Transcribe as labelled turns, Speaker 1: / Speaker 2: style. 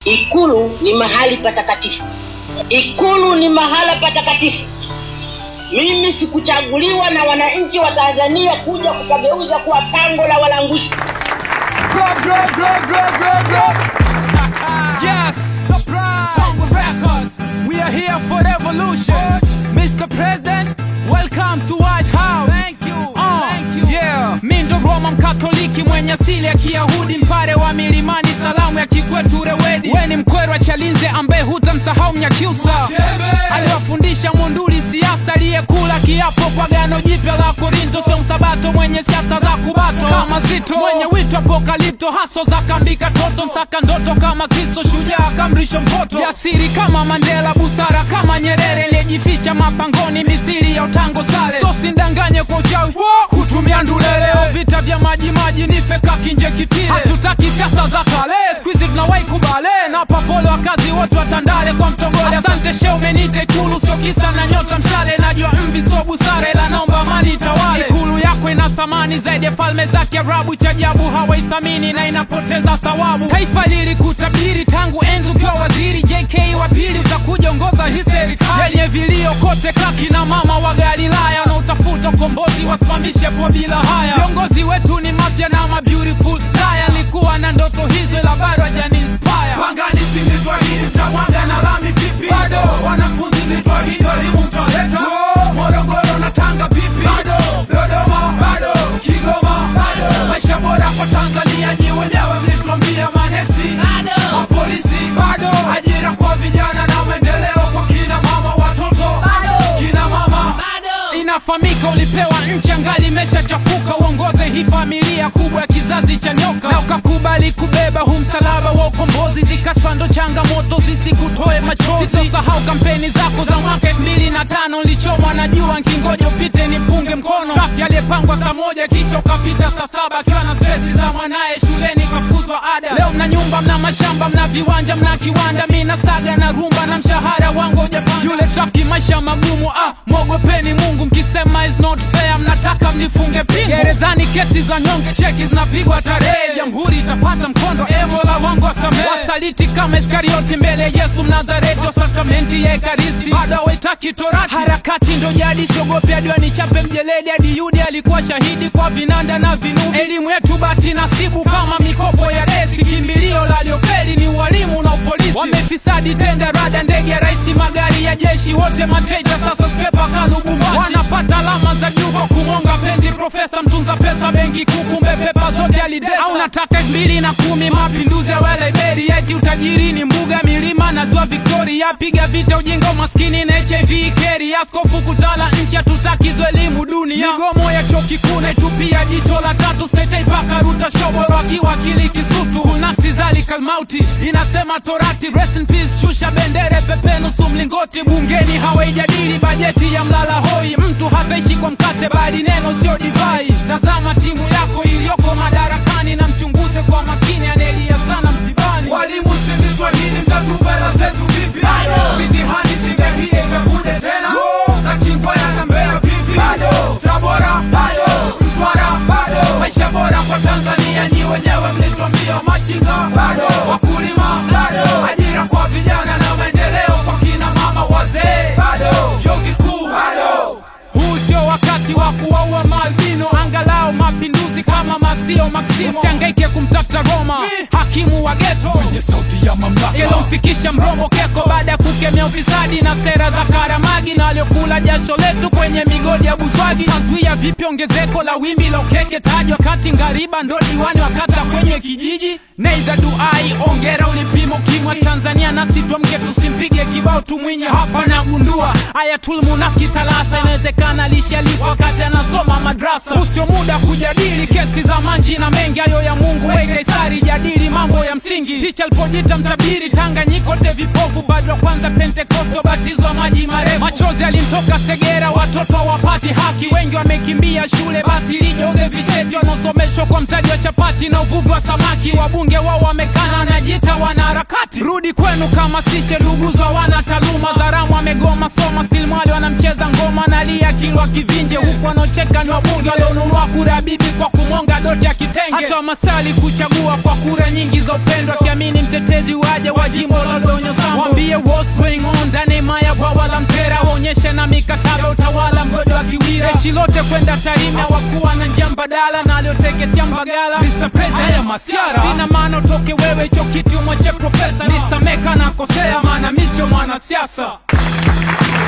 Speaker 1: Ikulu ni mahali patakatifu. Ikulu ni mahala patakatifu. Mimi sikuchaguliwa na wananchi wa Tanzania kuja kukageuza kuwa pango la walanguzi.
Speaker 2: Yes, surprise! Tongue Records. We are here for revolution. Mr. President, welcome to White House. Thank you. Thank you. Yeah. Mi ndo Roma Mkatoliki mwenye asili ya Kiyahudi, mpare wa milimani, salamu ya kikwetu Rewedi. We ni mkwerwa Chalinze ambaye hutamsahau Mnyakyusa aliwafundisha Monduli siasa, aliyekula kiapo kwa gano jipya la Korinto, sio msabato mwenye siasa za kubato kama Zito, mwenye wito apokalipto, haso za kambika toto, msaka ndoto kama Kristo, shujaa kamrisho mpoto, jasiri kama Mandela, busara kama Nyerere, aliyejificha mapangoni mithili ya utango sale, so sindanganye kwa uchawi kutumia nduleleo, vita vya maji maji nife kakinje kitile, hatutaki siasa za kale, squeeze tunawahi kubale na papolo wakazi wote watandale kwa mtogole. Asante she umenite Ikulu, sio kisa na nyota mshale, najua mvi so busara, ila naomba amani itawale. Ikulu yako ina thamani zaidi ya falme za Kiarabu, cha ajabu hawaithamini na inapoteza thawabu. Taifa lilikutabiri tangu enzi ukiwa waziri, JK wa pili utakuja ongoza hii serikali yenye vilio kote, kaki na mama wa Galilaya na utafuta ukombozi, wasimamishe po bila haya. Viongozi wetu ni mafya na ma beautiful taya, nilikuwa na ndoto hizo ila bado hajani inspire. Pangani si nitwahidi mtamwaga na lami vipi? Bado wanafunzi nitwahidi walimu mtaleta. Morogoro na Tanga vipi? Bado Dodoma bado Kigoma bado maisha bora kwa Tanzania nyi wenyewe mlituambia manesi bado mapolisi bado ajira kwa vijana na maendeleo kwa kina mama watoto bado kina mama bado inafahamika ulipewa nchi angali imeshachafuka uongoze hii familia kubwa ya kizazi cha nyoka na ukakubali kubeba huu msalaba wa ukombozi zikashfa ndo changamoto zisikutoe machozi sisahau kampeni zako za mwaka elfu mbili na tano nilichomwa na jua nkingoja upite nipunge mkono trafiki aliyepangwa saa moja kisha ukapita saa saba akiwa na stresi za mwanaye shuleni kafukuzwa ada leo mna nyumba mna mashamba mna viwanja mna kiwanda mi na saga na rumba na mshahara wangu ujapanda yule trafiki maisha magumu ah mwogopeni mungu mkisema is not fair mnataka mnifunge pingu gerezani kesi za nyonge cheki zinapigwa tarehe jamhuri itapata mkondo emola wangu wasamehe wasaliti kama iskarioti mbele ya yesu mnazareti wa sakramenti ya ekaristi bado hawaitaki torati harakati ndo jadi siogopi hadi wanichape mjeledi hadi yudi alikuwa shahidi kwa vinanda na vinubi elimu yetu bati nasibu kama mikopo ya desi kimbilio la liofeli ni ualimu na upolisi wamefisadi tenda rada ndege ya raisi magari ya jeshi wote mateja sasa spepa kalubumbashi wanapata alama za juu kwa kumwonga penzi profesa mtunza pesa benki kuu kumbe pepa zote alidesa au nataka elfu mbili na kumi mapinduzi ya weleberi eti utajiri ni mbuga milima na ziwa victoria piga vita ujinga umaskini na hiv keri askofu kutala nchi hatutakizo elimu dunia migomo ya chuo kikuu naitupia jicho la tatu stetei mpaka ruta shoboro akiwa akili kisutu nafsi zalika mauti inasema torati rest in peace shusha bendere pepe nusu mlingoti bungeni hawaijadili bajeti ya mlala hoi mtu hataishi kwa mkate bali neno sio divai tazama timu yako iliyoko madarakani na mchunguze kwa makini anelia sana msibani walimu sinditwa nini mtatupa hela zetu vipi mitihani singehie ikakuja tena nachingwa yanambea vipi tabora bado mtwara bado maisha bora kwa tanzania nyi wenyewe mlitwambia machinga bado wakulima bado ajira kwa vijana na maendeleo kwa kina mama wazee bado vyuo vikuu bado huu sio wakati wa kuwaua maalbino angalau mapinduzi kama masio maksimo usiangaike kumtafuta roma hakimu wa geto
Speaker 3: Kwenye sauti ya mamlaka
Speaker 2: ilomfikisha mrombo keko baada ya kukemea ufisadi na sera za karamagi na waliokula jasho letu kwenye migodi ya buswagi taswia vipi ongezeko la wimbi la ukeke tajwa kati ngariba ndo diwani wakata kwenye kijiji neidha duai ongera ulipimo kimwa tanzania nasi twamke tusimpige kibao tumwinye hapa nagundua ayatul munafiki thalatha inawezekana lishalipwa wakati anasoma madrasa usio muda kujadili kesi za manji na mengi hayo ya mungu we kaisari jadili mambo ya msingi ticha alipojita mtabiri tanganyika wote vipofu bado wa kwanza pentekosto batizwa maji marefu machozi alimtoka segera watoto wapati haki wengi wamekimbia shule basi lijoze visheti wanaosomeshwa kwa mtaji wa chapati na uvuvi wa samaki wabunge wao wamekana wanajita wanaharakati rudi narudi kwenu kama sishe luguzwa wana taaluma zaramu amegoma soma still mwali wanamcheza ngoma nalia kilwa kivinje huku wanaocheka ni wabunge walionunua kura bibi kwa kumonga doti ya kitenge hata masali kuchagua kwa kura nyingi za upendo akiamini mtetezi waje wa jimbo la donyo sambo wambie what's going on ndani maya bwawa la mtera waonyeshe na mikataba utawala mgodo wa kiwira jeshi lote kwenda tarime wakuwa na njia mbadala na alioteketea mbagala Mr. President, haya masiara sina maana utoke wewe hicho kiti umwache profesa nisameka na kosea maana mi sio mwanasiasa